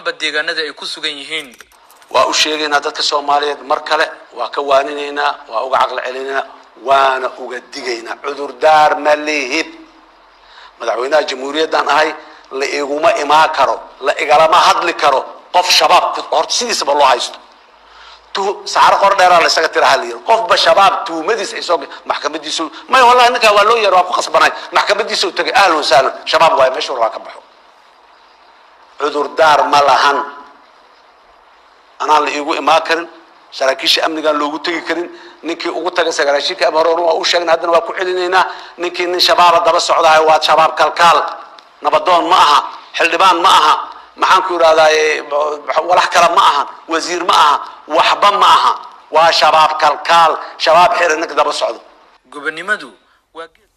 dhammaanba deegaanada ay ku sugan yihiin waa u sheegaynaa dadka soomaaliyeed mar kale waa ka waaninaynaa waa uga caqli celinaynaa waana uga digaynaa cudurdaar ma lihid madaxweynaha jamhuuriyaddaan ahay la iguma imaan karo la igalama hadli karo qof shabaab horta sidiisaba loo haysto tu saaro qor dheeraa la isaga tiraha la yiri qofba shabaab tuumadiis ay soo maxkamadiisu may wallahi ninkaa waa loo yeero waa ku qasbanay maxkamadiisa u tagay ahlan wasahlan shabaab waaye meesha rabaa ka baxo cudurdaar ma lahan anaan la iigu imaan karin saraakiisha amnigaan loogu tegi karin ninkii ugu tagay sagaashiinka ama hore waa u sheegna haddana waa ku celinaynaa ninkii nin shabaaba daba socdahay waa shabaab kalkaal nabadoon ma aha xildhibaan ma aha maxaan ku idhahdaaye walax kale ma aha wasiir ma aha waxba ma aha waa shabaab kalkaal shabaab xiri ninka daba socdo gobonimadu waa geed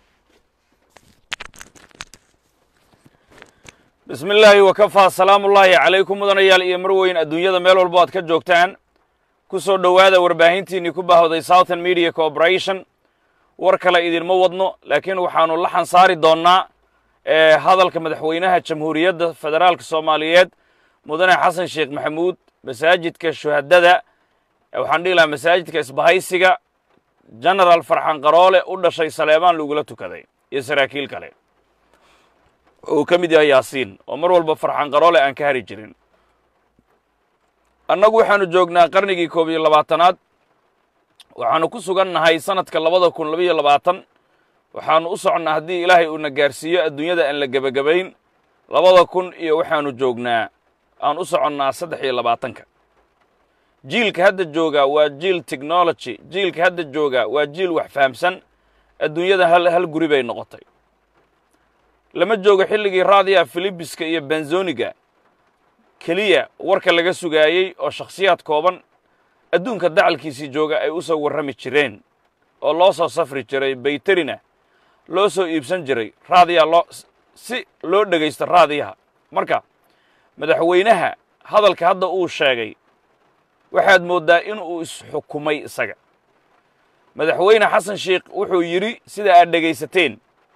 bismi illaahi wakafaa salaamu ullaahi calaykum mudanayaal iyo marweyn adduunyada meel walbo aad ka joogtaan ku soo dhowaada warbaahintiinnii ku bahowday southern media corporation war kale idinma wadno laakiin waxaannu la xansaari doonnaa ee hadalka madaxweynaha jamhuuriyadda federaalka soomaaliyeed mudane xasan sheekh maxamuud masaajidka shuhadada waxaan dhihi lahaa masaajidka isbahaysiga genaraal farxan qaroole u dhashay saleebaan lagula tukaday iyo saraakiil kale uu ka mid yahay yaasiin oo mar walba farxan qaroole aan ka hari jirin annagu waxaannu joognaa qarnigii koob iyo labaatanaad waxaannu ku sugan nahay sanadka labada kun labiyo labaatan waxaannu u soconnaa haddii ilaahay uuna gaarsiiyo adduunyada aan la gebagabayn labada kun iyo waxaannu joognaa aan u soconnaa saddex iyo labaatanka jiilka hadda jooga waa jiil technology jiilka hadda jooga waa jiil wax fahamsan adduunyada hal hal guri bay noqotay lama joogo xilligii raadiya filibiska iyo benzoniga keliya warka laga sugaayey oo shakhsiyaad kooban adduunka dacalkiisii jooga ay u soo warrami jireen oo loo soo safri jiray bayterina loo soo iibsan jiray raadiya loo si loo dhegaysto raadiyaha marka madaxweynaha hadalka hadda uu sheegay waxaad mooddaa in uu isxukumay isaga madaxweyne xasan sheikh wuxuu yidhi sida aad dhegaysateen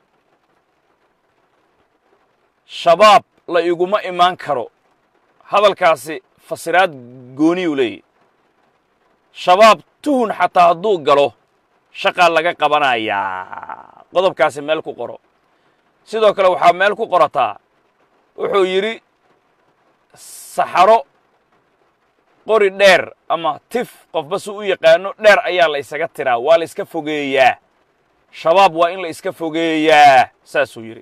shabaab la iguma imaan karo hadalkaasi fasiraad gooniyuu leeyahy shabaab tuhun xataa hadduu galo shaqaa laga qabanayaa qodobkaasi meel ku qoro sidoo kale waxaa meel ku qorataa wuxuu yidhi saxaro qori dheer ama tif qofba si u yaqaano dheer ayaa la ysaga tiraa waa la iska fogeeyaa shabaab waa in la iska fogeeyaa saasuu yidhi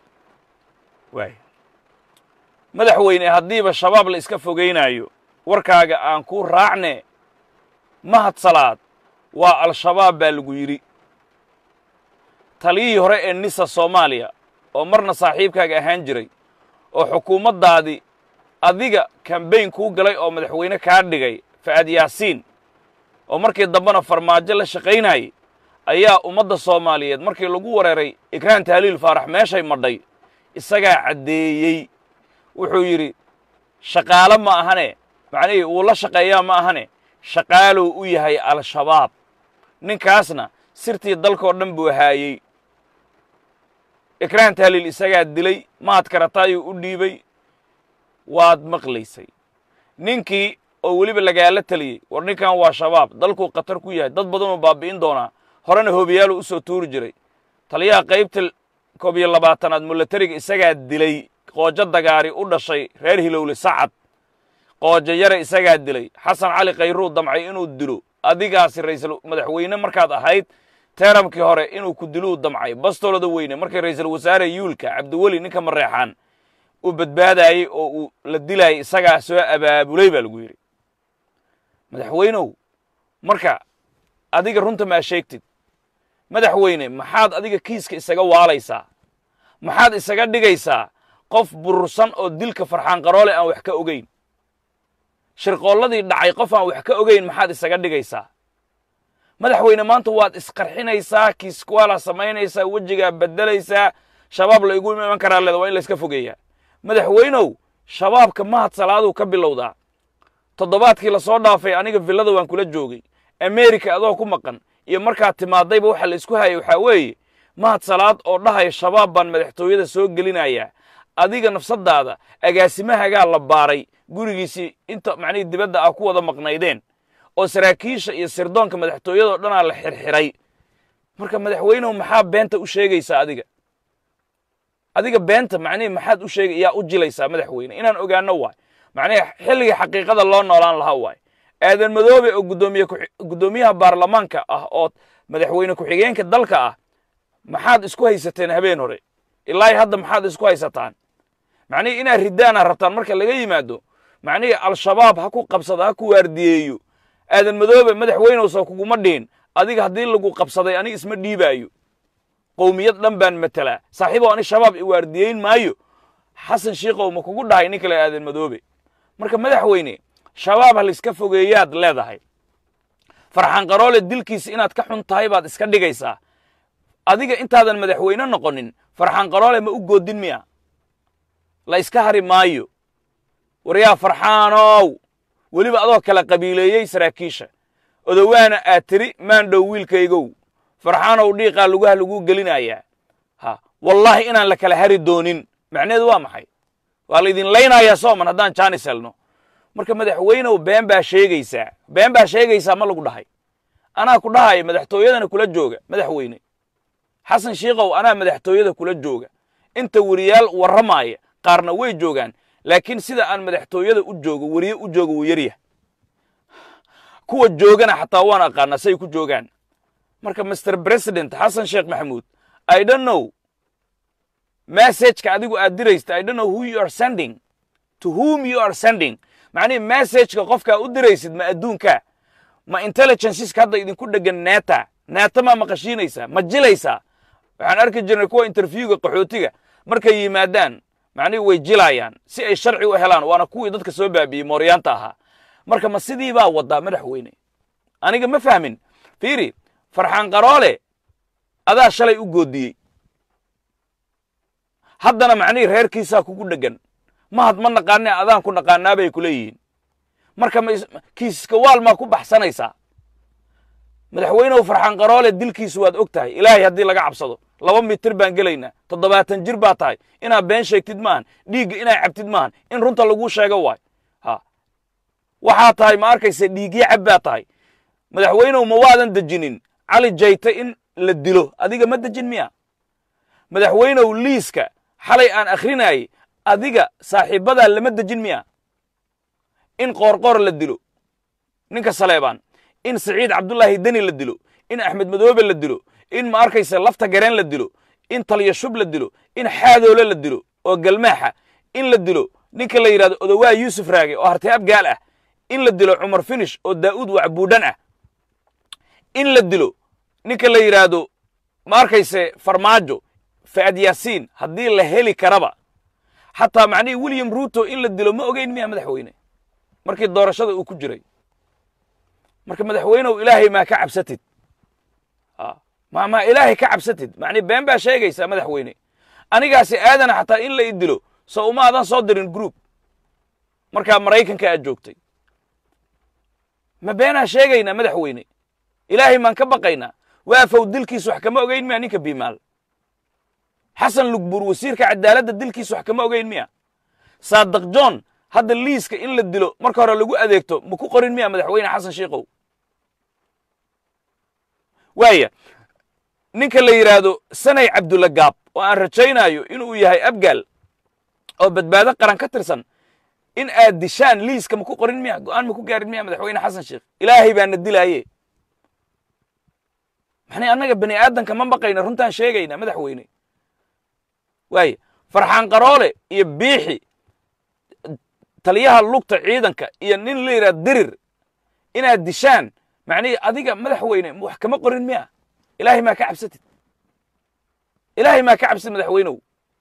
waay madaxweyne haddiiba shabaab la iska fogaynaayo warkaaga aan kuu raacne mahadsalaad waa al-shabaab baa lagu yidhi taliyihii hore ee nisa soomaaliya oo marna saaxiibkaaga ahaan jiray oo xukuumaddaadii adiga kambayn kuu galay oo madaxweyne kaa dhigay fa'aad yaasiin oo markii dambena farmaajo la shaqaynayay ayaa ummadda soomaaliyeed markii lagu wareeray ikraan tahliil faarax meeshay madhay isagaa caddeeyey wuxuu yidhi shaqaalo ma ahane macnihii wuu la shaqeeyaa ma ahane shaqaaluu u yahay al-shabaab ninkaasna sirtii dalkoo dhan buu haayey ikraan tahliil isagaa dilay maad karataayuu u dhiibay waad maqlaysay ninkii oo weliba lagaala teliyey war ninkan waa shabaab dalkuu khatar ku yahay dad badanuu baabi'in doonaa horena hoobiyaaluu u soo tuuri jiray taliyaha qaybta koob iyo labaatanaad mulatariga isagaa dilay qoojo dagaari u dhashay reer hilowle sacad qoojo yare isagaa dilay xasan cali kayruu damcay inuu dilo adigaasi ra'iisul madaxweyne markaad ahayd teeramkii hore inuu ku diluu damcay bastoolada weyne markii ra'iisul wasaare yuulka cabdiweli ninka mareexaan uu badbaadaayey oo uu la dilaayay isagaa soo abaabulay baa lagu yidhi madaxweynow marka adiga runta maa sheegtid madaxweyne maxaad adiga kiiska isaga waalaysaa maxaad isaga dhigaysaa qof burursan oo dilka farxaan qaroole aan wax ka ogayn shirqoolladii dhacay qof aan wax ka ogayn maxaad isaga dhigaysaa madaxweyne maanta waad isqarxinaysaa kiiskuwaalaa samaynaysaa wejigaa beddelaysaa shabaab la igu iman karaa leeda waa in la iska fogeeyaa madaxweynow shabaabka mahad salaaduu ka bilowdaa toddobaadkii la soo dhaafay aniga villada waan kula joogay amerika adoo ku maqan iyo markaad timaadayba waxa la isku hayay waxaa weeye mahad salaad oo dhahaya shabaab baan madaxtooyada soo gelinayaa adiga nafsadaada agaasimahagaa la baaray gurigiisii inta macnihii dibadda ah ku wada maqnaydeen oo saraakiisha iyo sirdoonka madaxtooyadao dhanaa la xirxiray marka madaxweynehu maxaa beenta u sheegaysaa adiga adiga beenta macnihii maxaad u sheegay yaa u jilaysaa madaxweyne inaan ogaano waay macnihi xilligii xaqiiqada loo noolaan lahaa waay aadan madoobe oo gudoomiye guddoomiyaha baarlamaanka ah oo madaxweyne ku-xigeenka dalka ah maxaad isku haysateen habeen hore ilaahi hadda maxaad isku haysataan macnihii inaad ridaana rabtaan marka laga yimaado macnihii al-shabaab ha ku qabsado ha ku waardiyeeyo aadan madoobe madaxweynowsa kuguma dhiin adiga haddii lagu qabsaday ani isma dhiibaayo qowmiyad dhan baan matelaa saaxiibow ani shabaab i waardiyeyn maayo xasan shiikow ma kugu dhahay nin kale aadan madoobe marka madaxweyne shabaab ha laiska fogeeyaad leedahay farxaan qaroole dilkiisa inaad ka xun tahay baad iska dhigaysaa adiga intaadan madaxweyne noqonin farxaan qaroole ma u goodin miya la iska hari maayo waryaa farxaanow weliba adoo kala qabiileeyey saraakiisha odowaana aad tiri maandhow wiilkaygow farxaanow dhiiqaa lugaha laguu gelinayaa ha wallaahi inaan la kala hari doonin macnaheedu waa maxay waa laydin laynayaa sooman haddaan jaanis helno marka madaxweynew been baa sheegaysaa been baa sheegaysaa ma lagu dhahay anaa ku dhahaya madaxtooyadana kula jooga madaxweyne xasan shiikow anaa madaxtooyada kula jooga inta weriyaal warramaaya qaarna way joogaan laakiin sida aan madaxtooyada u joogo weriye u joogo wuu yaryah kuwa joogana xataa waan aqaanaa say ku joogaan marka master president xasan sheekh maxamuud i don't know messageka adigu aad diraysta i don't know who you are sending to whom you are sending macnihi messageka qofkaa u diraysid ma adduunka ma intelligenceska hadda idinku dhegan neta neta maa maqashiinaysaa ma jilaysaa waxaan arki jirnay kuwa interviewga qaxootiga markay yimaadaan macnihi way jilayaan si ay sharci u helaan waana kuwii dadka soo baabiyey mooryaanta ahaa marka ma sidii baa wadaa madaxweyne aniga ma fahmin fiiri farxaan qaroole adaa shalay u goodiyey haddana macnihii reerkiisaa kugu dheggan mahad ma naqaane adaan ku naqaanaa bay ku leeyihiin marka kiiska waal maa ku baxsanaysaa madaxweynehu farxaan qaroole dilkiisu waad og tahay ilaahay haddii laga cabsado laba mitir baan gelaynaa toddobaatan jir baa tahay inaad been sheegtid maahan dhiigga inaad cabtid maahan in runta laguu sheego waay ha waxaa tahay ma arkaysa dhiigyo cab baa tahay madaxweynehu ma waadan dejinin cali jayte in la dilo adiga ma dejin miya madaxweynehu liiska xalay aan akhrinayay adiga saaxiibbadaa lama dejin miya in qoorqoor la dilo ninka saleebaan in saciid cabdullaahi deni la dilo in axmed madoobe la dilo in ma arkaysa lafta gareen la dilo in taliya shub la dilo in xaadoole la dilo oo galmaaxa in la dilo ninka la yidhahdo odowaa yuusuf raage oo hartay abgaal ah in la dilo cumar finish oo daa'uud wacbuudhan ah in la dilo ninka la yidhaahdo ma arkayse farmaajo fa'ad yaasiin haddii la heli karaba xataa macnihii william ruuto in la dilo ma ogeyn miya madaxweyne markii doorashada uu ku jiray marka madaxweynehu ilaahay maa ka cabsatid ma maa ilaahay ka cabsatid macnii been baa sheegaysaa madaxweyne anigaasi aadana xataa in la i dilo so uma adan soo dirin group markaa maraykanka aad joogtay ma beenaa sheegaynaa madaxweyne ilaahay maan ka baqaynaa waafow dilkiis wax kama ogeyn miya ninka biimaal xasan lugbuur wasiirka cadaaladda dilkiis wax kama ogeyn miya saadaq john hadda liiska in la dilo marka hore lagu adeegto ma ku qorin miya madaxweyne xasan shiikow waaya ninka la yidhaahdo sanay cabdulla gaab oo aan rajaynayo inuu yahay abgaal oo badbaado qaran ka tirsan in aad dishaan liiska ma ku qorin miya go'aan ma ku gaarin miya madaxweyne xasan sheekh ilaahay baana dilaaye maxnay annaga bani aadanka ma baqayna runtaan sheegayna madaxweyne waaya farxaan qaroole iyo biixi taliyaha lugta ciidanka iyo nin la yidhaha dirir inaad dishaan macnihii adiga madaxweyne wax kama qorin miya ilaahay maa ka cabsatid ilaahay maa ka cabsatid madaxweynow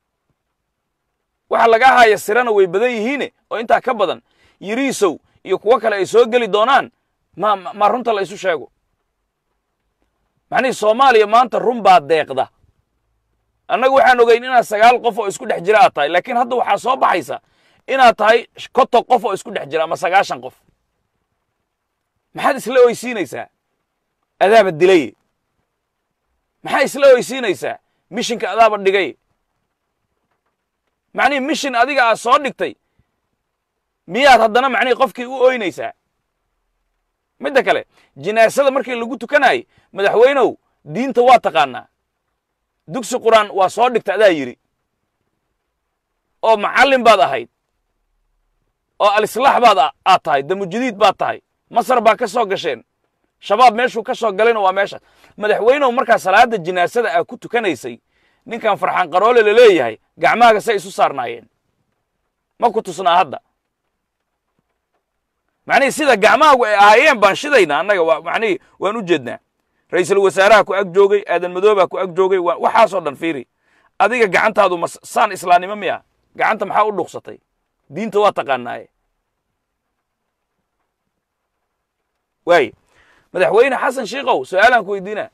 waxa laga haya sirana way badan yihiine oo intaa ka badan yiriisow iyo kuwo kale ay soo geli doonaan ma ma runta la isu sheego macnihii soomaaliya maanta run baa deeqda annagu waxaan ogeyn inaad sagaal qof oo isku dhex jira aad tahay laakiin hadda waxaa soo baxaysa inaad tahay konton qof oo isku dhex jira ama sagaashan qof maxaad isla oysiinaysaa adaaba dilay maxaa isla oysiinaysaa mishinka adaaba dhigay macnihii mishin adiga aad soo dhigtay miyaad haddana macnihii qofkii u ooynaysaa midda kale jinaasada markii lagu tukanayay madaxweynow diinta waa taqaanaa dugsi qur'aan waa soo dhigta adaa yidhi oo macallin baad ahayd oo alislaax baad aad tahay damujadiid baad tahay masar baa ka soo gasheen shabaab meeshuu ka soo galayna waa meeshaas madaxweynow markaa salaadda jinaasada aa ku tukanaysay ninkan farxaan qaroole la leeyahay gacmahaaga say isu saarnaayeen ma ku tusnaa hadda macnihii sida gacmahaagu ay ahaayeen baan shidayna annaga waa macnihii waan u jeednaa ra'iisul wasaaraha ku ag joogay aadan madoobaa ku ag joogay waa waxaasoo dhan fiiri adiga gacantaadu ma saan islaamnimo miya gacanta maxaa u dhuuqsatay diinta waa taqaanaaye waaye madaxweyne xasan shiikow su-aalaan ku weydiina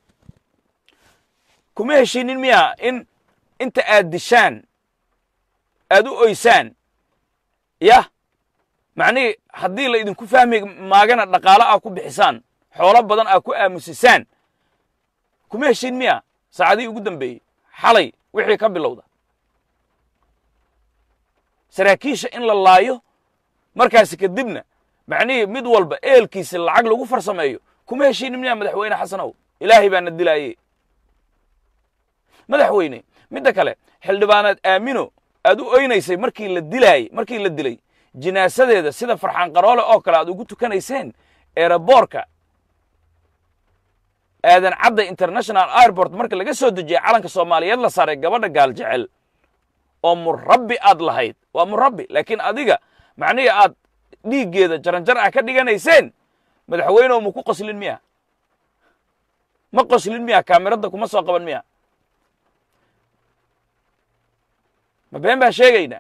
kuma heshinin miya in inta aad dishaan aad u oysaan yah macnihii haddii la idinku fahmi maagana dhaqaalo aa ku bixisaan xoolo badan aa ku aamusisaan kuma heshin miya saacadihii ugu dambeeyey xalay wixii ka bilowda saraakiisha in la laayo markaasi kadibna macnihii mid walba eelkiisa lacag lagu farsameeyo kuma heshinin miya madaxweyne xasanow ilaahay baana dilaaye madaxweyne midda kale xildhibaanaad aamino aad u oynaysay markii la dilaayey markii la dilay jinaasadeeda sida farxaan qaroole oo kale aad ugu tukanayseen eeraboorka aadan cadda international airport marka laga soo dejiyey calanka soomaaliyeed la saaray gabadha gaal jecel oo murabbi aad lahayd waa murabbi laakiin adiga macnihii aad dhiiggeeda jaranjar ah ka dhiganayseen madaxweyneoo ma ku qoslin miya ma qoslin miya kaamiradda kuma soo qaban miya ma been baan sheegaynaa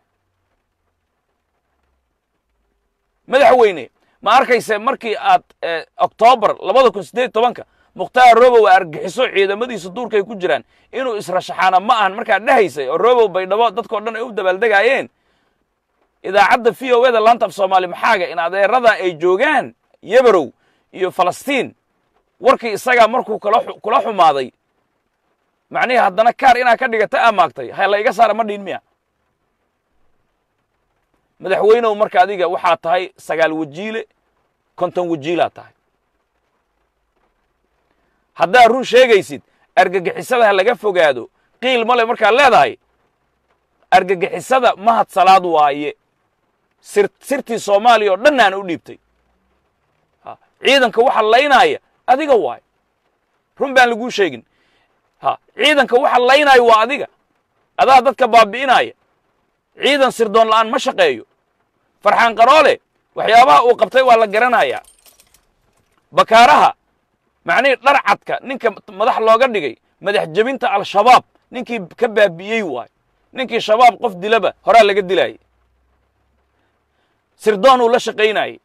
madaxweyne ma arkayse markii aad oktoobar labada kun siddeed tobanka mukhtaar robow argixiso ciidamadiisa duurkay ku jiraan inuu israshaxaana ma ahan markaad dhehaysay oo robow baydhabo dadkao dhan ay u dabaaldegaayeen idaacadda v o eda laanta af soomaali maxaaga in adeerada ay joogaan yebarow iyo falastiin warkii isagaa markuu kula xumaaday macnihii haddana kaar inaa ka dhigata aa maagtay ha la iga saara ma dhihin miya madaxweynew marka adiga waxaa tahay sagaal wajiile konton wajiilaa tahay haddaad run sheegaysid argagixisada ha laga fogaado qiil male markaad leedahay argagixisada mahad salaad waaye sir sirtii soomaaliya oo dhannaana u dhiibtay ciidanka waxa laynaaya adiga waayo run baan laguu sheegin ha ciidanka waxa laynaayo waa adiga adaa dadka baabi'inaaya ciidan sirdoon la'aan ma shaqeeyo farxaan qaroole waxyaabaha uu qabtay waa la garanayaa bakaaraha macnihii dharcadka ninka madax looga dhigay madax jebinta al-shabaab ninkii ka baabi'iyey waayo ninkii shabaab qof dilaba horaa laga dilaayay sirdoon uu la shaqaynayey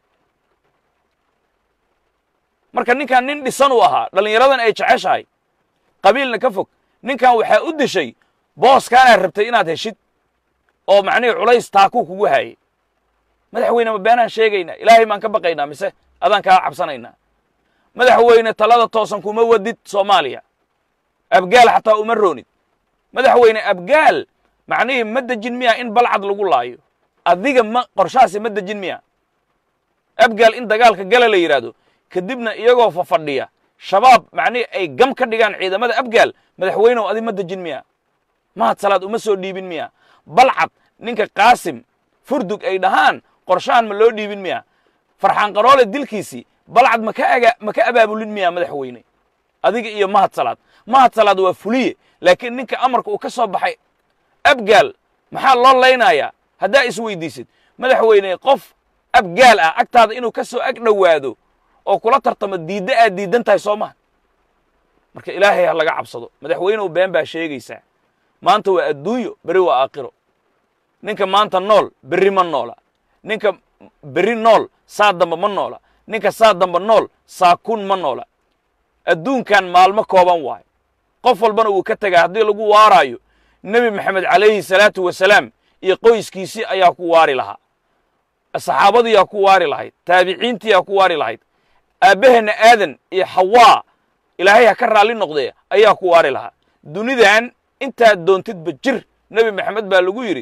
marka ninkan nin dhisan uu ahaa dhallinyaradan ay jeceshahay qabiilna ka fog ninkan waxaa u dishay booskaanaad rabtay inaad heshid oo macnihii culays taakuu kugu haayay madaxweyne ma beenaan sheegaynaa ilaahay maan ka baqaynaa mise adaan kaa cabsanaynaa madaxweyne talada toosan kuma wadid soomaaliya abgaal xataa uma roonid madaxweyne abgaal macnihii ma dejin miya in balcad lagu laayo adiga ma qorshahaasi ma dejin miya abgaal in dagaalka gala la yidhaahdo kadibna iyagoo fafadhiya shabaab macnihii ay gam ka dhigaan ciidamada abgaal madaxweynew adi ma dejin miya mahad salaad uma soo dhiibin miya balcad ninka qaasim furdug ay dhahaan qorshahan ma loo dhiibin miya farxaan qaroole dilkiisii balcad maka aga ma ka abaabulin miya madaxweyne adiga iyo mahad salaad mahad salaad waa fuliye laakiin ninka amarka uu ka soo baxay abgaal maxaa loo laynayaa haddaa isweydiisid madaxweyne qof abgaal ah agtaada inuu ka soo ag dhowaado oo kula tartamo diidda aad diidan tahay soo maha marka ilaahay ha laga cabsado madaxweynehu been baa sheegaysaa maanta waa adduunyo beri waa aakhiro ninka maanta nool berri ma noola ninka berri nool saa damba ma noola ninka saa damba nool saa kun ma noola adduunkan maalmo kooban waayo qof walbana wuu ka tegaa haddii lagu waaraayo nebi maxamed calayhi salaatu wasalaam iyo qoyskiisii ayaa ku waari lahaa saxaabadiyaa ku waari lahayd taabiciintiyaa ku waari lahayd aabbaheenna aadan iyo xawaa ilaahay ha ka raalli noqdee ayaa ku waari lahaa dunidan intaad doontidba jir nebi maxamed baa lagu yidhi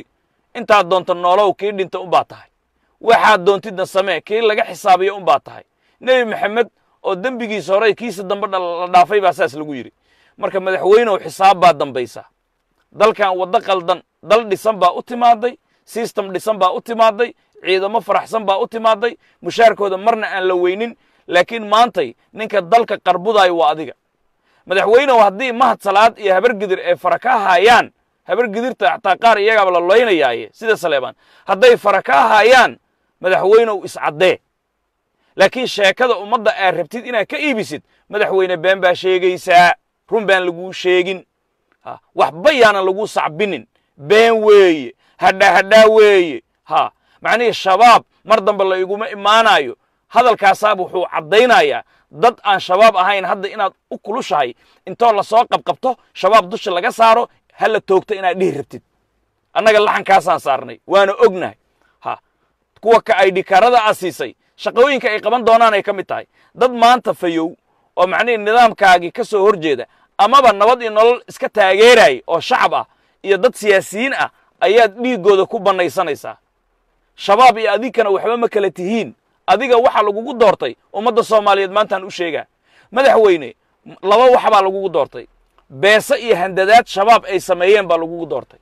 intaad doonto noolow kii dhinta unbaa tahay waxaad doontidna samee kii laga xisaabiyo unbaa tahay nebi maxamed oo dembigiisa horey kiisa dambe la dhaafay baa saas lagu yidhi marka madaxweynew xisaab baa dambaysa dalkan waddo qaldan dal dhisan baa u timaaday sistem dhisan baa u timaaday ciidamo faraxsan baa u timaaday mushaarkooda marna aan la weynin laakiin maantay ninka dalka qarbudaayo waa adiga madaxweynew haddii mahad salaad iyo habargidir ay fara ka haayaan habargidirta xataa qaar iyagaaba la loynayaaye sida saleebaan hadday fara ka haayaan madaxweynew iscaddee laakiin sheekada ummadda aad rabtid inaad ka iibisid madaxweyne been baa sheegaysaa run baan laguu sheegin waxba yaanan laguu sacbinin been weeye hadhaa hadhaa weeye ha macnihii shabaab mar dambe la iguma imaanayo hadalkaasaab wuxuu caddaynayaa dad aan shabaab ahayn hadda inaad u kulushahay intoo lasoo qabqabto shabaab dusha laga saaro ha la toogto inaad dhihi rabtid annaga laxankaasaan saarnay waana ognahay ha kuwa ka ay dhikaarada a siisay shaqooyinka ay qaban doonaan ay ka mid tahay dad maanta fayow oo macnihii nidaamkaagii ka soo hor jeeda amaba nabad iyo nolol iska taageeraya oo shacab ah iyo dad siyaasiyiin ah ayaad dhiiggooda ku bannaysanaysaa shabaab iyo adinkana waxba ma kala tihiin adiga waxa lagugu doortay ummadda soomaaliyeed maantaan u sheegaa madaxweyne laba wax baa lagugu doortay beese iyo handadaad shabaab ay sameeyeen baa lagugu doortay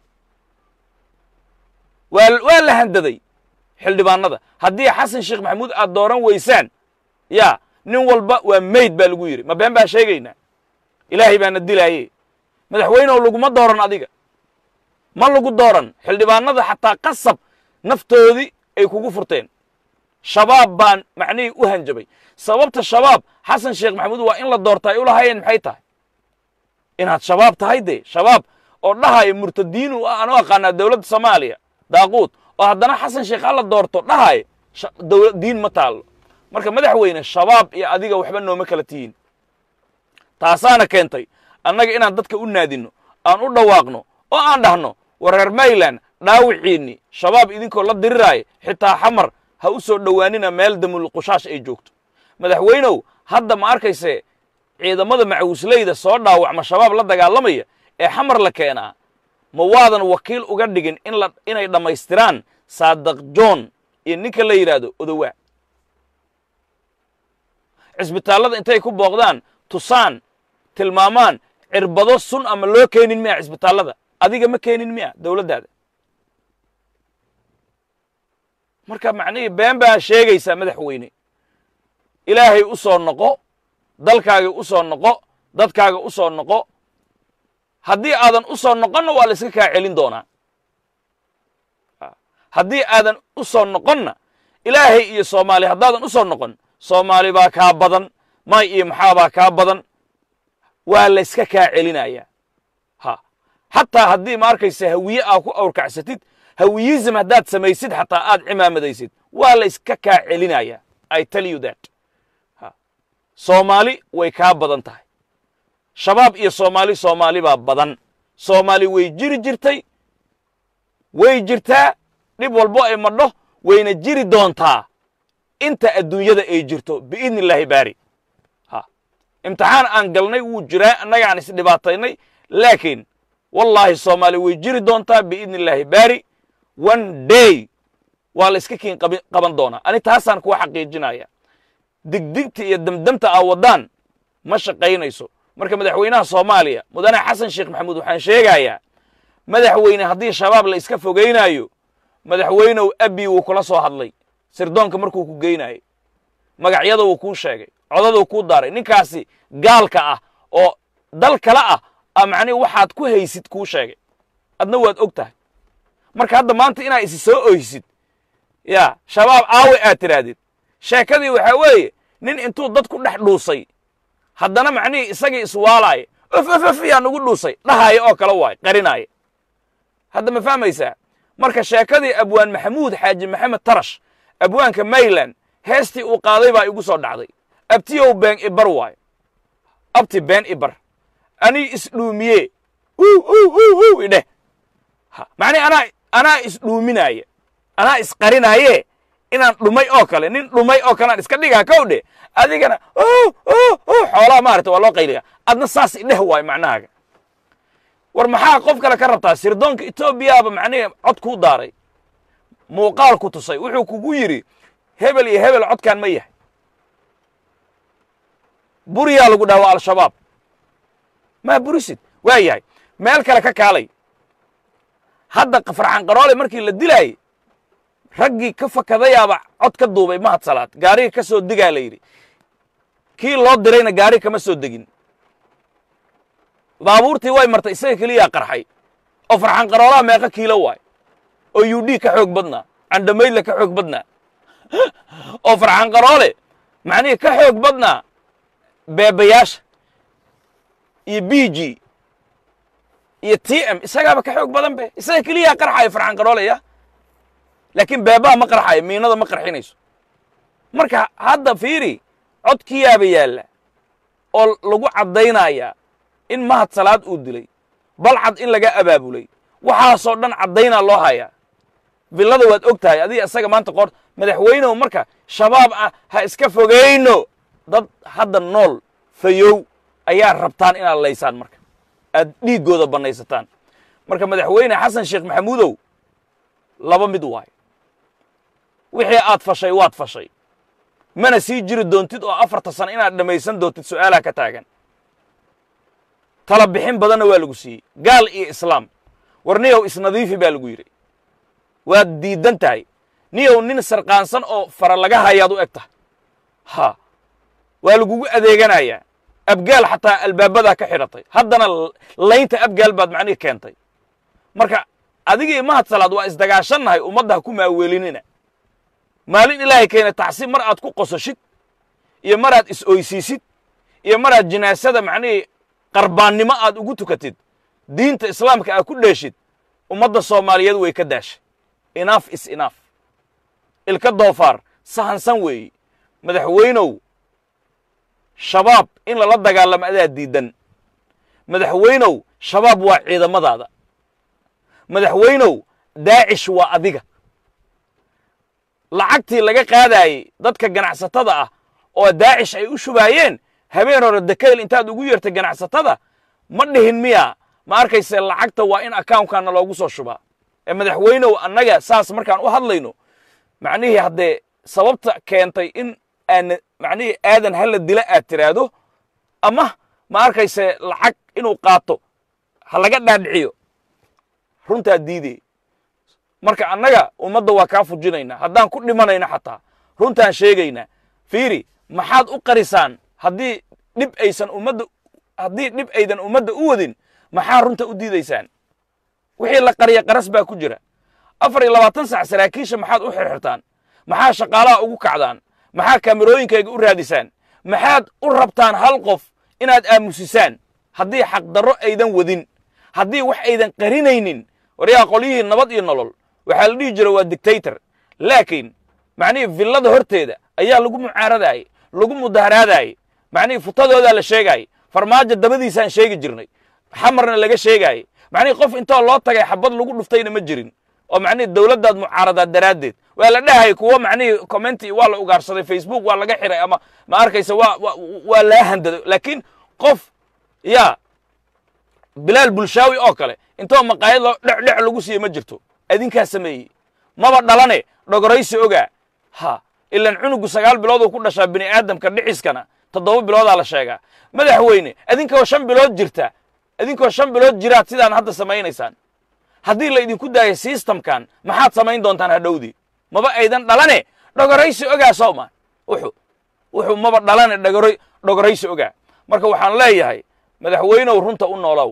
waa waa la handaday xildhibaanada haddii xasan sheekh maxamuud aad dooran weysaan yaa nin walba waa mayd baa lagu yidhi ma been baa sheegaynaa ilaahay baana dilaaye madaxweynew laguma dooran adiga ma lagu dooran xildhibaanada xataa qasab naftoodii ay kugu furteen shabaab baan macnihii u hanjabay sababta shabaab xasan sheekh maxamuud waa in la doorta ay u lahaayeen maxay tahay inaad shabaab tahay dee shabaab oo dhahaya murtadiinu aan u aqaanaa dowladda soomaaliya daaquud oo haddana xasan sheekh ha la doorto dhahaya dowla diin ma taallo marka madaxweyne shabaab iyo adiga waxba nooma kala tihiin taasaana keentay annaga inaan dadka u naadinno aan u dhawaaqno oo aan dhahno wareer mayland dhaawiciinni shabaab idinkoo la diriraaya xitaa xamar ha u soo dhowaanina meel damul qushaash ay joogto madaxweynow hadda ma arkayse ciidamada macawisleyda soo dhaawacma shabaab la dagaalamaya ee xamar la keenaa ma waadan wakiil uga dhigin in la inay dhammaystiraan saadaq john iyo ninka la yidhaahdo odowaa cisbitaallada intay ku booqdaan tusaan tilmaamaan cirbado sun ama loo keenin miya cisbitaallada adiga ma keenin miya dowladdaada marka macnihii been baa sheegaysaa madaxweyne ilaahay u soo noqo dalkaaga u soo noqo dadkaaga u soo noqo haddii aadan u soo noqonna waa la iska kaa celin doonaa haddii aadan u soo noqonna ilaahay iyo soomaali haddaadan u soo noqon soomaali baa kaa badan may iyo maxaa baa kaa badan waa la iska kaa celinaya ha xataa haddii ma arkaysa hawiye aa ku awrkacsatid hawiyism haddaad samaysid xataa aad cimaamadaysid waa la iska kaa celinaya i tell you that ha soomaali way kaa badan tahay shabaab iyo soomaali soomaali baa badan soomaali way jiri jirtay way jirtaa dhib walbo ay madho wayna jiri doontaa inta adduunyada ay jirto biidni illaahi baari ha imtixaan aan galnay wuu jiraa annaga aan isdhibaataynay laakiin wallaahi soomaali way jiri doontaa biidni illaahi baari one day waa la iska kiin qaban doonaa ani taasaan kuwa xaqiijinaya digdigta iyo damdamta aa waddaan ma shaqaynayso marka madaxweynaha soomaaliya mudane xasan sheekh maxamuud waxaan sheegayaa madaxweyne haddii shabaab la iska fogaynaayo madaxweynow abi wuu kula soo hadlay sirdoonka markuu ku geynayay magacyada wuu kuu sheegay codaduu kuu daaray ninkaasi gaalka ah oo dal kale ah a macnihi waxaad ku haysid kuu sheegay adna waad og tahay marka hadda maanta inaa isi soo oysid ya shabaab aawe aad tidhaahdid sheekadii waxaa weeye nin intuu dad ku dhex dhuusay haddana macnihii isagii iswaalaaya of of of yaa nagu dhuusay dhahaaya oo kale waay qarinaaya hadda ma fahmaysaa marka sheekadii abwaan maxamuud xaaji maxamed tarash abwaanka mayland heestii uu qaaday baa igu soo dhacday abtiyow been ibar waayo abti been ibar anii isdhuumiye u idheh macnihi anaa anaa isdhuuminaaya anaa isqarinaaye inaan dhumay oo kale nin dhumay oo kale aan iska dhigaa kow dhe adigana xoolaha maarata waa loo qayliga adna saas idheh waayo macnahaaga war maxaa qof kale ka rabtaa sirdoonka etoobiyaaba macnihi cod kuu daaray muuqaal ku tusay wuxuu kugu yidhi hebel iyo hebel codkan ma yahay buriyaa lagu dhaha waa al-shabaab maa burisid waa yahay meel kale ka kaalay hadda farxan qaroole markii la dilaayey raggii ka fakadayaaba cod ka duubay mahad salaad gaariga ka soo degaa la yidhi kii loo dirayna gaari kama soo degin baabuurtii way martay isaga keliyaa qarxay oo farxan qaroolaha meeqa kiilo waay oo u d ka xoog badnaa candhamaydle ka xoog badnaa oo farxan qaroole macnihii ka xoog badnaa beebayaasha iyo b g iyo t m isagaaba ka xoog badan be isaga keliyaa qarxayo farxan qaroolaya laakiin beebaha ma qarxayo miinada ma qarxinayso marka hadda fiiri codkiyaaba yaalla oo lagu caddaynayaa in mahad salaad uu dilay balcad in laga abaabulay waxaasoo dhan caddaynaa loo hayaa villada waad og tahay adiga isaga maanta qoor madaxweynehu marka shabaab ah ha iska fogayno dad hadda nool fayow ayaa rabtaan inaad laysaan marka aad dhiiggooda bannaysataan marka madaxweyne xasan sheekh maxamuudow laba mid waayo wixii aad fashay waad fashay mana sii jiri doontid oo afarta sano inaad dhammaysan doontid su'aalaha ka taagan tala bixin badanna waa lagu siiyey gaal iyo islaam war niyow isnadiifi baa lagu yidhi waad diidan tahay niyow nin sarqaansan oo fara laga hayaad u eg tahay ha waa lagugu adeeganayaa abgaal xataa albaabadaa ka xidhatay haddana laynta abgaal baad macnihi keentay marka adigii mahad salaad waa isdagaashannahay ummadda ha ku maaweelinina maalin ilaahay keena tacsiib mar aad ku qososhid iyo maraad is-oysiisid iyo maraad jinaasada macnihii qarbaannimo aad ugu tukatid diinta islaamka aad ku dheeshid ummadda soomaaliyeed way ka daashay inaaf is inaaf ilka doofaar sahansan weeye madaxweynow shabaab in lala dagaalamo adaa diidan madaxweynow shabaab waa ciidamadaada madaxweynow daacish waa adiga lacagtii laga qaadaayey dadka ganacsatada ah oo daacish ay u shubaayeen habeen hore dekayl intaad ugu yeertay ganacsatada ma dhihin miya ma arkayse lacagta waa in accountkana loogu soo shubaa ee madaxweynow annaga saas markaan u hadlayno macnihii haddee sababta keentay in aan macnihii aadan hala dila aad tiraahdo ama ma arkayse lacag inuu qaato ha laga dhaadhiciyo runtaa diidey marka annaga ummadda waa kaa fujinaynaa haddaan ku dhimanayna xataa runtaan sheegaynaa fiiri maxaad u qarisaan haddii dhib aysan ummadda haddii dhib aydan ummadda u wadin maxaa runta u diidaysaan wixii la qariya qaras baa ku jira afar iyo labaatan sac saraakiisha maxaad u xirxirtaan maxaa shaqaalaha ugu kacdaan maxaa kaamirooyinkayga u raadisaan maxaad u rabtaan hal qof inaad aamusisaan haddii xaqdarro aydan wadin haddii wax aydan qarinaynin waryaa qolyihii nabad iyo nolol waxaa la dhihi jira waa dictator laakiin macnihii villada horteeda ayaa lagu mucaaradaayey lagu mudaharaadaayey macnihii futadoodaa la sheegaayey farmaajo dabadiisaan sheegi jirnay xamarna laga sheegaayey macnihii qof intoo loo tagay xabad lagu dhuftayna ma jirin oo macnihii dowladdaad mucaaradaad daraaddeed waa la dhahayay kuwo macnihii commenti waa la ugaarsaday facebook waa laga xiray ama ma arkaysa waa waa laa handaday laakiin qof yaa bilaal bulshaawi oo kale intoo maqaayad loo dhecdhec lagu siiye ma jirto adinkaa sameeyey maba dhalane dhogoraysi ogaa ha ilan cunugu sagaal bilood uu ku dhashaa bini aadamka dhiciskana toddoba biloodaa la sheegaa madaxweyne adinkoo shan bilood jirta adinkoo shan bilood jiraad sidaan hadda samaynaysaan haddii la idinku daayo sistamkan maxaad samayn doontaan hadhowdii maba aydan dhalane dhogoraysi ogaa soomaan wuxuu wuxuu maba dhalane dhogora dhogoraysi ogaa marka waxaan leeyahay madaxweynow runta u noolow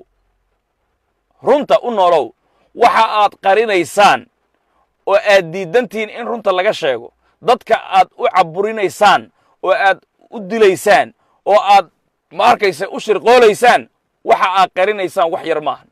runta u noolow waxa aad qarinaysaan oo aad diidantihiin in runta laga sheego dadka aad u caburinaysaan oo aad u dilaysaan oo aad ma arkaysa u shirqoolaysaan waxa aad qarinaysaan wax yar maahan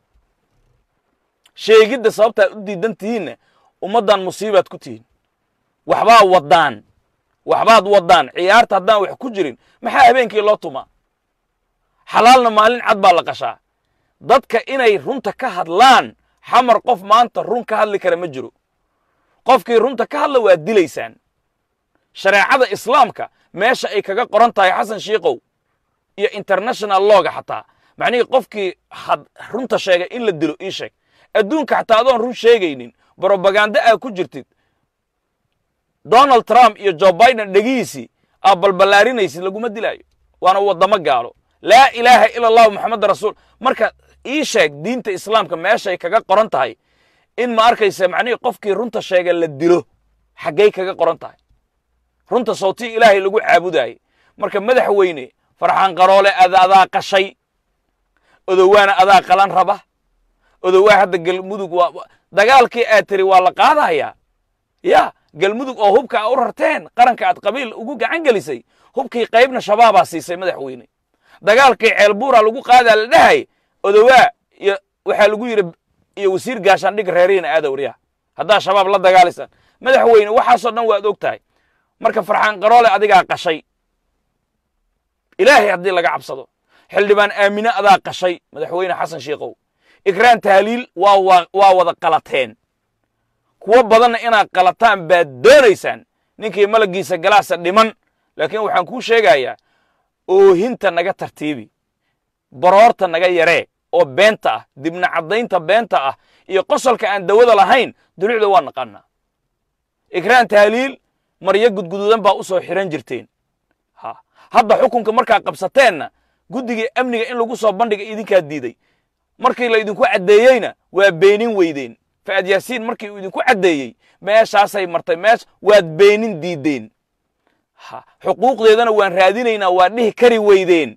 sheegidda sababta aad u diidan tihiinna ummaddan musiibaad ku tihiin waxbaad waddaan waxbaad waddaan ciyaarta haddaan wax ku jirin maxaa habeenkii loo tumaa xalaalna maalin cad baa la qashaa dadka inay runta ka hadlaan xamar qof maanta run ka hadli kara ma jiro qofkii runta ka hadla waad dilaysaan shareecada islaamka meesha ay kaga qoran tahay xasan shiikow iyo international looga xataa macnihii qofkii had runta sheegay in la dilo ii sheeg adduunka xataa adoon run sheegaynin brobaganda aad ku jirtid donald trump iyo joe biden dhegihiisii aa balballaarinaysid laguma dilaayo waana waddamo gaalo laa ilaaha ila allahu moxameda rasuul marka ii sheeg diinta islaamka meeshay kaga qoran tahay in ma arkaysa macnihii qofkii runta sheega la dilo xaggay kaga qoran tahay runta sawtii ilaahay lagu caabudaayey marka madaxweyne farxaan qaroole ada adaa qashay odowaana adaa qalan raba odowaa hadda galmudug waa dagaalkii aad tiri waa la qaadayaa ya galmudug oo hubka a u rarteen qaranka aad qabiil ugu gacan gelisay hubkii qaybna shabaabaa siisay madaxweyne dagaalkii ceelbuura lagu qaadaa la dhahay odowaa iyo waxaa lagu yidhi iyo wasiir gaashaandhig reerihiina aadawriya haddaa shabaab la dagaalaysaan madaxweyne waxaasoo dhan waad og tahay marka farxaan qaroole adigaa qashay ilaahay haddii laga cabsado xildhibaan aamine adaa qashay madaxweyne xasan shiikow ikraan tahliil waa waa wada qalateen kuwo badanna inaad qalataan baad doonaysaan ninkii malaggiisa galaasa dhiman laakiin waxaan kuu sheegayaa oohinta naga tartiibi baroorta naga yaree oo beenta ah dibna caddaynta beenta ah iyo qosolka aan dawada lahayn dulucda waa naqaanaa ikraan tahliil maryo gudguduudan baa u soo xihan jirteen ha hadda xukunka markaa qabsateenna guddigii amniga in lagu soo bandhiga idinkaa diiday markii la idinku caddeeyeyna waa beenin weydeen fa'ad yaasiin markii uu idinku caddeeyey meeshaasay martay meesh waad beenin diideen ha xuquuqdeedana waan raadinaynaa waa dhihi kari weydeen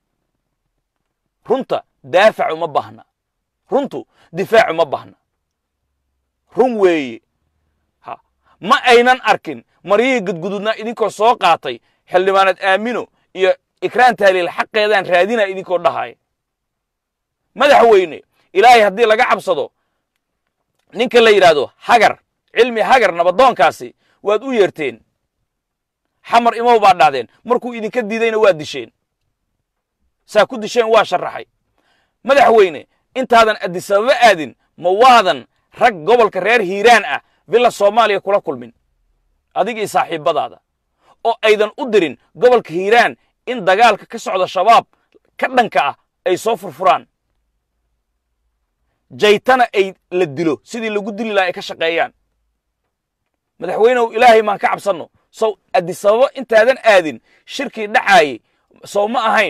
runta daafac uma baahna runtu difaac uma baahna run weeye ha ma aynan arkin maryihii gudgududnaa idinkoo soo qaatay xildhibaanad aamino iyo ikraan tahliil xaqeedaan raadinaa idinkoo dhahaya madaxweyne ilaahay haddii laga cabsado ninka la yidhaahdo hagar cilmi hagar nabadoonkaasi waad u yeerteen xamar imow baad dhahdeen markuu idinka diidayna waad disheen saa ku disheen waa sharaxay madaxweyne intaadan addisababa aadin ma waadan rag gobolka reer hiiraan ah villa soomaaliya kula kulmin adig iyo saaxiibbadaada oo aydan u dirin gobolka hiiraan in dagaalka ka socda shabaab ka dhanka ah ay soo furfuraan jaytana ay la dilo sidii lagu dili laha ay ka shaqeeyaan madaxweynehu ilaahay maan ka cabsanno sow addisababo intaadan aadin shirkii dhacaayey sow ma ahayn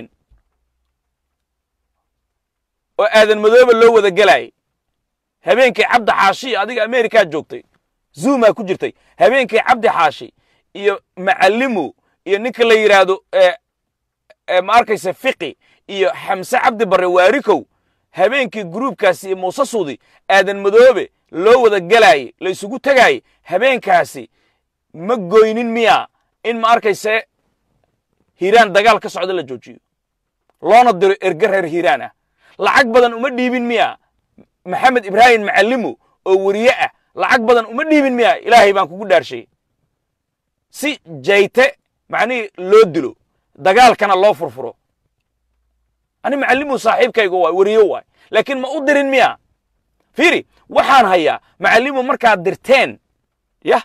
oo aadan madooba loo wada gelaayay habeenkii cabdi xaashi adiga amerikaa joogtay zuumaa ku jirtay habeenkii cabdi xaashi iyo macallimu iyo ninka la yidhaahdo ma arkaysa fiqi iyo xamse cabdi barre waarikow habeenkii gruubkaasi iyo muuse suudi aadan madoobe loo wada gelaayey la isugu tegaayey habeenkaasi ma goynin miya in ma arkayse hiiraan dagaal ka socda la joojiyo loona diro erge reer hiiraan ah lacag badan uma dhiibin miya maxamed ibraahim macallimu oo weriye ah lacag badan uma dhiibin miya ilaahay baan kugu dhaarshay si jayte macnihii loo dilo dagaalkana loo furfuro ani macallimu saaxiibkayga waay weriye waay laakiin ma u dirin miya fiiri waxaan hayaa macallimu markaad dirteen yah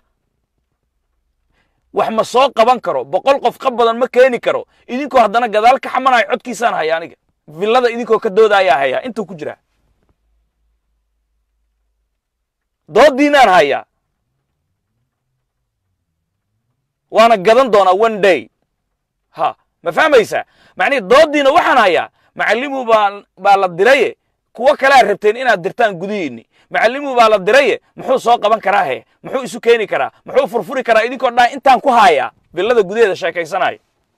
wax ma soo qaban karo boqol qof qab badan ma keeni karo idinkoo haddana gadaal ka xamanayo codkiisaan haya aniga villada idinkoo ka doodayaa hayaa intuu ku jiraa dooddiinaan hayaa waana gadan doonaa one day ha ma fahmaysaa macnihi dooddiina waxaan hayaa macallimu baa baa la diraye kuwo kalea rabteen inaad dirtaan gudihiinni macallimu baa la diraye muxuu soo qaban karaa he muxuu isu keeni karaa muxuu furfuri karaa idinkoo dhan intaan ku haayaa villada gudaheeda sheekaysanaya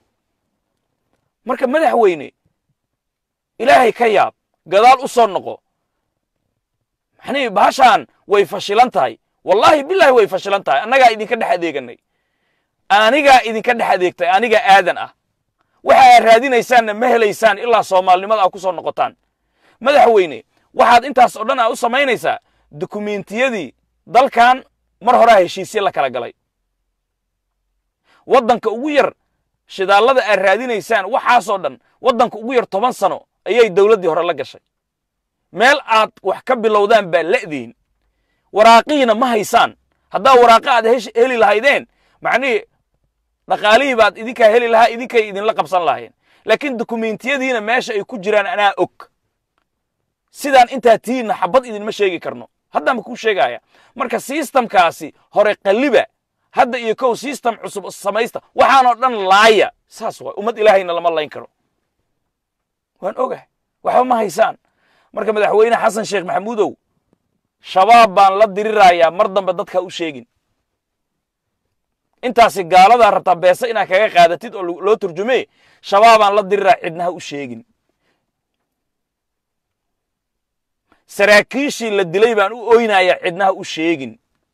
marka madaxweyne ilaahay ka yaab gadaal u soo noqo maxnii bahashaan way fashilan tahay wallaahi bilaahi way fashilan tahay annagaa idinka dhex adeeganay anigaa idinka dhex adeegtay aniga aadan ah waxa aad raadinaysaanna ma helaysaan ilaa soomaalinimada aa ku soo noqotaan madaxweyne waxaad intaas oo dhan aa u samaynaysaa dukumentiyadii dalkan mar horaa heshiisye la kala galay waddanka ugu yar shidaallada aad raadinaysaan waxaasoo dhan waddanka ugu yar toban sano ayay dowladdii hore la gashay meel aad wax ka bilowdaan baa la'diin waraaqihiina ma haysaan haddaa waraaqa aad heli lahaydeen macnihii dhaqaalihii baad idinkaa heli lahaa idinkay idinla qabsan lahayen laakiin dukumentiyadiina meesha ay ku jiraan anaa og sidaan intaa tihiinna xabad idinma sheegi karno haddaanba kuu sheegaya marka sistamkaasi hore qalliba hadda iyo kow system cusub samaysta waxaanoo dhan laaya saas waay ummad ilaahayna lama layn karo waan ogahay waxba ma haysaan marka madaxweyne xasan sheekh maxamuudow shabaab baan la dirirayaa mar dambe dadka u sheegin intaasi gaaladaa rabtaa beese inaad kaga qaadatid oo loo turjume shabaabaan la diriraa cidnaha u sheegin saraakiishii la dilay baan u oynayaa cidnaha u sheegin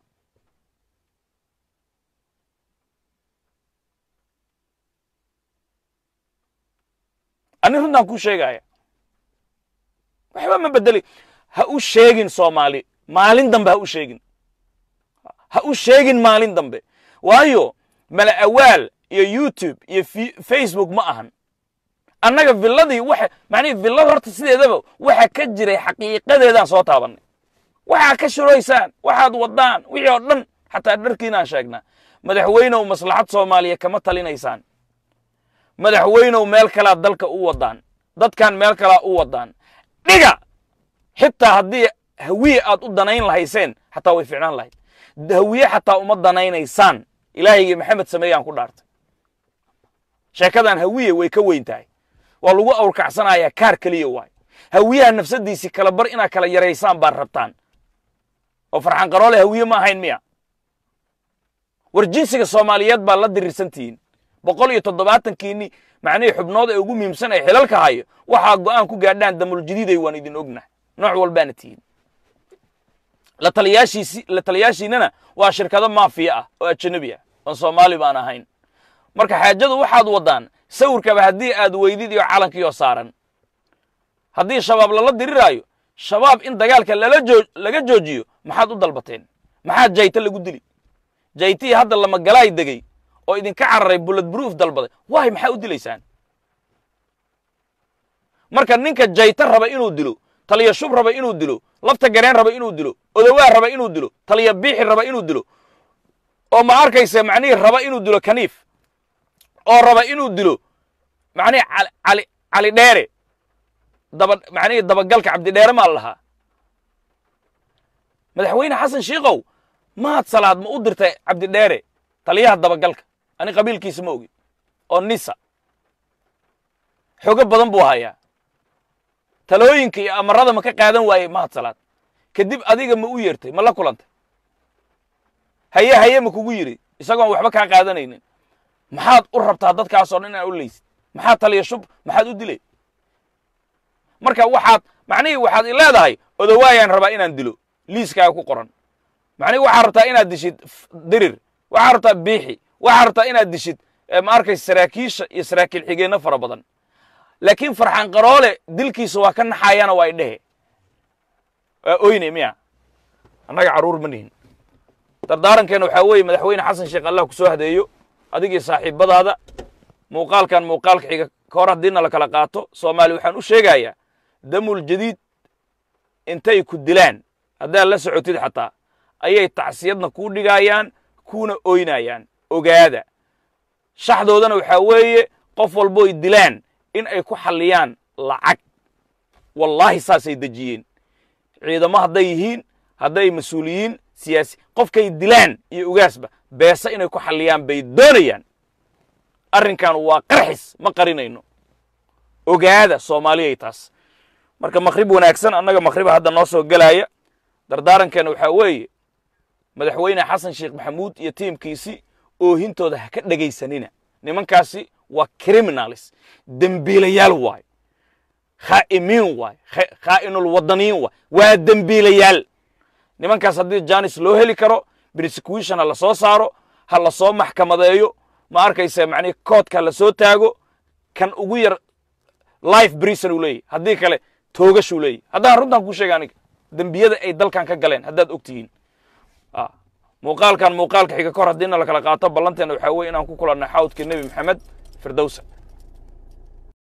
ani runtaan kuu sheegaya waxba ma bedeli ha u sheegin soomaali maalin dambe ha u sheegin ha u sheegin maalin dambe waayo mala awaal iyo youtube iyo facebook ma ahan annaga villadii waxa macnihi villada horta sideedaba waxa ka jiray xaqiiqadeedaan soo taabannay waxaa ka shuraysaan waxaad waddaan wixii oo dhan xataa dharkiinaan sheegnaa madaxweynow maslaxad soomaaliya kama talinaysaan madaxweynow meel kalaa dalka u waddaan dadkan meel kalaa u waddaan dhiga xitaa haddii hawiye aad u danayn lahayseen xataa way ficnaan lahayd hawiye xataa uma danaynaysaan ilaahaygi maxamed sameeyaan ku dhaartay sheekadan hawiye way ka weyn tahay waa lagu awrkacsanayaa kaar keliya waay hawiyaha nafsadiisii kala bar inaad kala yaraysaan baad rabtaan oo farxan qaroole hawiye ma ahayn miya war jinsiga soomaaliyeed baad la dirirsantihiin boqol iyo toddobaatankiinni macnihii xubnood ee ugu muhiimsan ee xilalka hayo waxaa go'aan ku gaadhaan damuljadiiday waan idin ognahay nooc walbaana tihiin la taliyaashiisi la taliyaashiinana waa shirkado maafiya ah oo ajanabi ah oon soomaali baan ahayn marka xaajadu waxaad waddaan sawirkaba haddii aad weydid iyo calankiioo saaran haddii shabaab lala diriraayo shabaab in dagaalka lala joo laga joojiyo maxaad u dalbateen maxaad jayta lagu dili jaytii hadda lamagalaay degey oo idinka cararay bullet proof dalbaday waay maxaa u dilaysaan marka ninka jayta raba inuu dilo taliya shub raba inuu dilo lafta gareen raba inuu dilo odowaa raba inuu dilo taliya biixi raba inuu dilo oo ma arkaysa macnihii raba inuu dilo kaniif oo raba inuu dilo macnihii cali cali dheere daba macnihii dabagalka cabdidheere maa lahaa madaxweyne xasan shiikow maad salaad ma u dirtay cabdidheere taliyaha dabagalka ani qabiilkiisa ma ogi oo nisa xogo badan buu hayaa talooyinka iyo amarada ma ka qaadan waayey mahad salaad kadib adiga ma u yeertay ma la kulantay haye haye ma kugu yidhi isagoon waxba kaa qaadanaynin maxaad u rabtaa dadkaasoo dhan inaad u leysid maxaad taliya shub maxaad u dilay marka waxaad macnihii waxaad i leedahay odowaayaan rabaa inaan dilo liiskaaga ku qoran macnihii waxaad rabtaa inaad dishid dirir waxaad rabtaa biixi waxaad rabtaa inaad dishid ma arkaysa saraakiisha iyo saraakiil xigeenno fara badan laakiin farxan qaroole dilkiisa waa ka naxaayana waa idhehe waa oyne miya annaga carruur ma nihin dardaarankeena waxaa weeye madaxweyne xasan sheekh allah ku soo hadeeyo adigii saaxiibadaada muuqaalkan muuqaalka xiga ka hor haddiina la kala qaato soomaali waxaan u sheegayaa damul jadiid intay ku dilaan haddaad la socotid xataa ayay tacsiyadna kuu dhigaayaan kuuna oynayaan ogaada shaxdoodana waxaa weeye qof walbooy dilaan in ay ku xalliyaan lacag wallaahi saasay dejiyeen ciidamo hadday yihiin hadday mas-uuliyiin siyaasi qofkay dilaan iyo ogaasba beese inay ku xalliyaan bay doonayaan arrinkan waa qarxis ma qarinayno ogaada soomaaliyay taas marka makhrib wanaagsan annaga makhriba hadda noo soo gelaya dardaarankeena waxaa weeye madaxweyne xasan sheekh maxamuud iyo tiimkiisii oohintooda ha ka dhegaysanina nimankaasi waa criminalis dembiilayaal waay khaa'imiin waay khaa'inul waddaniin waay waa dembiilayaal nimankaas haddii janis loo heli karo prosecution ha la soo saaro ha la soo maxkamadeeyo ma arkaysa macnihi koodka ha la soo taago kan ugu yar life brison uu leeyahy haddii kale toogashuu leeyahy haddaan runtaan kuu sheega aniga dembiyada ay dalkan ka galeen haddaad og tihiin muuqaalkan muuqaalka xiga ka hor haddiina la kala qaato ballanteena waxaa weye inaan ku kulanno xawdkii nebi maxamed firdowsa